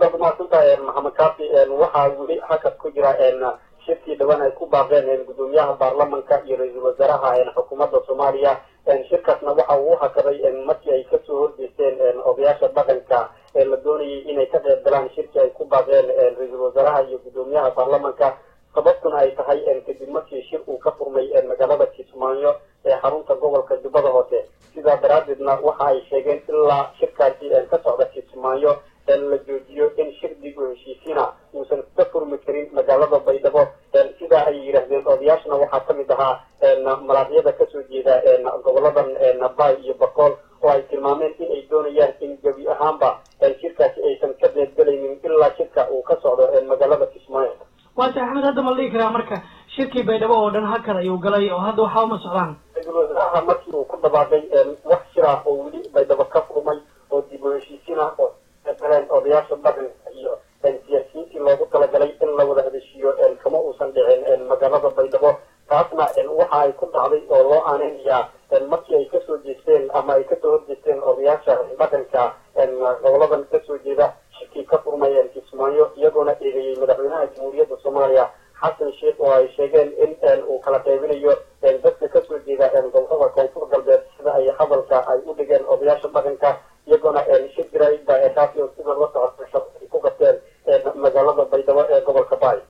baad umahadsantahay maxamed kaafi waxaa weli hakad ku jira shirkii dhawaan ay ku baaqeen gudoomiyaha baarlamanka iyo ra-iisul wasaaraha xukuumadda soomaaliya shirkaasna waxa uu hakaday markii ay kasoo horjeesteen odayaasha dhaqanka ee la doonayay inay ka qeyb galaan shirkii ay ku baaqeen ra-iisul wasaaraha iyo gudoomiyaha baarlamanka sababtuna ay tahay kadib markii shir uu ka furmay magaalada kismaayo ee xarunta gobolka jubbada hoose sidaa daraadeedna waxa ay sheegeen ilaa shirkaasi ka socda kismaayo la joojiyo in shir dib u heshiisiina uusan ka furmi karin magaalada baydhabo sidaa ay yidhaahdeen odayaashna waxaa kamid ahaa malaadyada kasoo jeeda goboladan bay iyo bakool oo ay tilmaameen in ay doonayaan in gebi ahaanba shirkaasi aysan ka qeybgelaynin ilaa shirka uu ka socdo magaalada kismaayo waase axmed hadda ma la dhihi karaa marka shirkii baydhabo oo dhan hakad ayuu galay oo hadda waxaa uma socdaan ra-iisul wasaaraha markii uu ku dhawaaqay wax shira oo weli baydhabo ka furmay oo dib u heshiisiina oo galeen odayaasha dhaqanka iyo siyaasiyiintii loogu talagalay in la wada hadeshiiyo kama uusan dhicin magaalada baydhabo taasna waxa ay ku dhacday oo loo aaninayaa markii ay kasoo jeesteen ama ay kasoo horjeesteen odayaasha dhaqanka goboladan kasoo jeeda shirkii ka furmay kismaayo iyagoona eedeeyey madaxweynaha jamhuuriyadda soomaaliya xasan sheekh oo ay sheegeen in uu kala qaybinayo dadka kasoo jeeda gobolada koonfur galbeed sida ay hadalka ay u dhigeen odayaasha dhaqanka